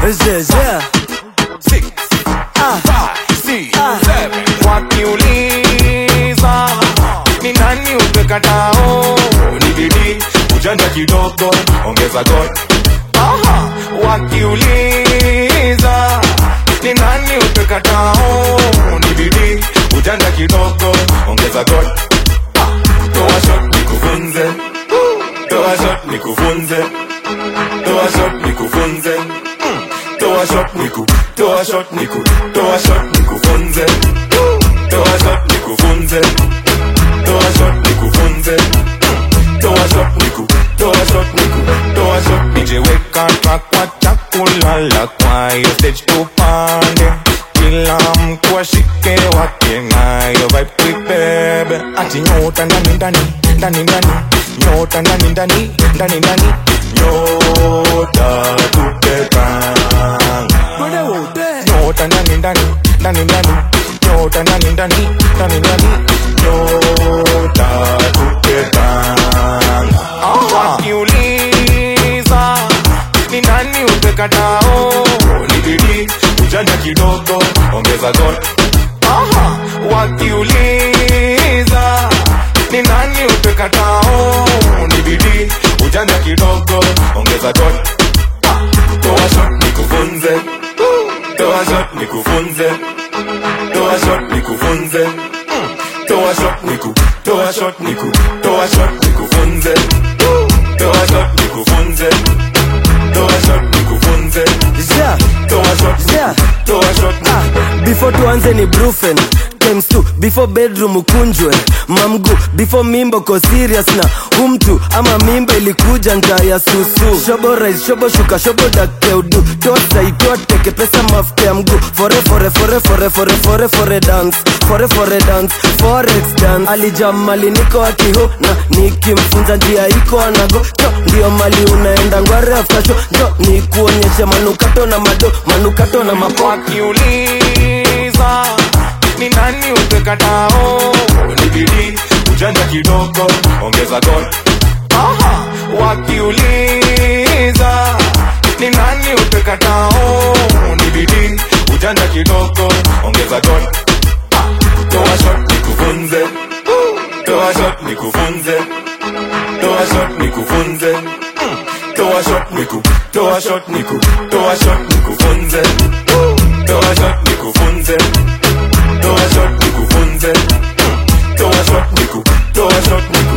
jeje Six, five, six, seven. Wakiuliza ni nani upekatao, ni bidii ujanja kidogo, ongeza God. Aha, wakiuliza ni nani upekatao, ni bidii ujanja kidogo, ongeza God. Ah, Toa shot nikufunze, toa shot nikufunze, toa shot nikufunze. Mm. Toa shot niku, toa shot niku, toa shot nikufunze. Toa shot nikufunze. Toa shot nikufunze. Mm. Toa shot niku, toa shot niku, toa shot nije weka track kwa chakula la kwa hiyo stage tupande. Kila mtu ashike wake nayo vibe tuibebe. Ati nyota ndani ndani, ndani ndani, nyota ndani ndani, ndani ndani, nyota tupepanga nyota ndani ndani ndani ndani nyota ndani ndani ndani ndani nyota tupepanga wakiuliza ni nani upekatao ni bidii ujanja kidogo ongeza god Aha, wakiuliza ni nani upekatao ni bidii ujanja kidogo ongeza god toa shot nikufunze toa shot nikufunze toa shot nikufunze Mm. toa shot niku toa shot niku toa shot nikufunze toa shot nikufunze toa shot nikufunze yeah toa shot yeah toa shot ah, before tuanze ni brufen times two before bedroom ukunjwe mamgu before mimbo ko serious na humtu ama mimba ilikuja nja ya susu shobo rais shobo shuka shobo dakeudu tosa itoteke pesa mafuta ya mguu fore fore fore fore fore fore fore dance fore fore dance forex dance alijam mali niko akiho na nikimfunza njia iko anago jo ndio mali unaenda ngware after show jo nikuonyeshe manukato na mado manukato na mapo wakiuliza ni nani upekatao ni bidii ujanja kidogo ongeza god Aha, wakiuliza ni nani upekatao ni bidii ujanja kidogo ongeza god Ah, toa shot nikufunze toa shot nikufunze toa shot nikufunze Mm. toa shot niku toa shot niku toa shot nikufunze toa shot nikufunze toa shot nikufunze Mm. toa shot niku toa shot niku